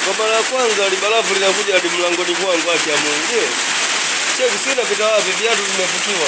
Kwa mara ya kwanza libarafu linakuja hadi mlangoni kwangu, haki ya Mungu. Je, cheki sina pita wapi, viatu vimefukiwa.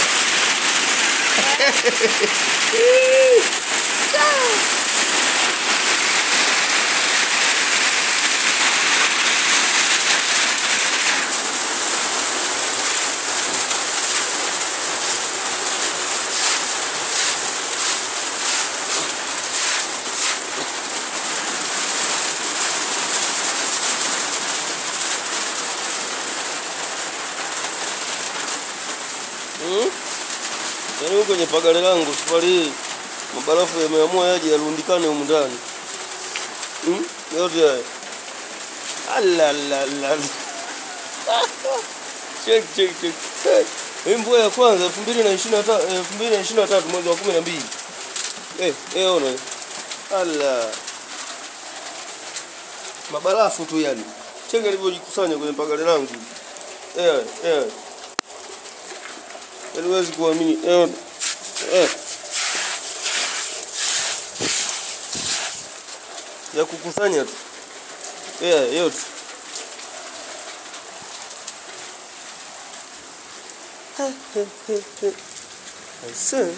Hmm? Yaani huko kwenye pagare langu safari hii mabarafu yameamua yaje yarundikane humu ndani. Hmm? Yote haya. Alalala. Check check check. Hey. Hii mvua ya kwanza 2023 2023 mwezi wa 12. Eh, eh ona. Ala. Mabarafu tu yani. Cheki alivyojikusanya kwenye pagare langu. Eh, eh. Yaani huwezi kuamini. Eh, eh. Ya kukusanya tu. Eh, yote. Aise.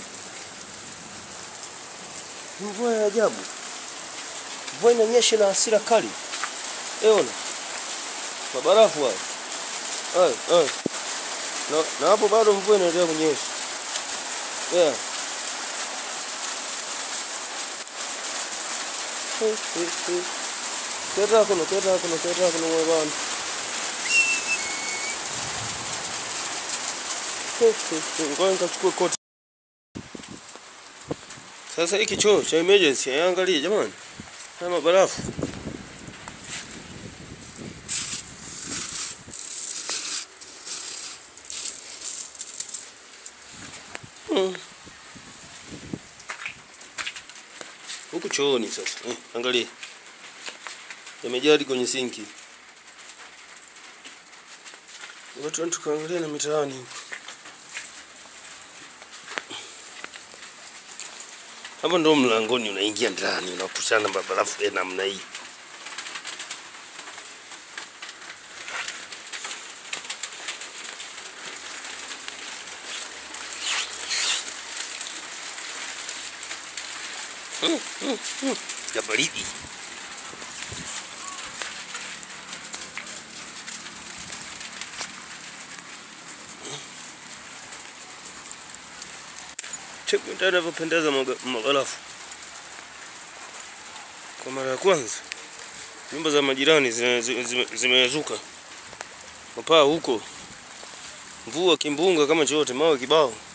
Mvua ya ajabu. Mvua inanyesha na hasira kali. Eona. Mabarafu haya. Haya, haya. Na, na hapo bado mvua inaendelea kunyesha. Yeah. Keta kuno, keta kuno, keta kuno mwe bana. Ngoja nikachukue koti. Sasa hiki choo cha emergency angalie jamani. Haya mabarafu. Hmm. Huku chooni sasa. Eh, angalia. Yamejaa hadi kwenye sinki. Watu watu kaangalia na mitaani huku. Hapa ndo mlangoni unaingia ndani unakutana mabarafu ya namna hii. Mm, mm, mm. Ya baridi. Cheki ndani inavyopendeza maga- maghalafu. Kwa mara ya kwanza nyumba za majirani zime- zime- zimezuka mapaa huko, mvua kimbunga kama chote, mawe kibao.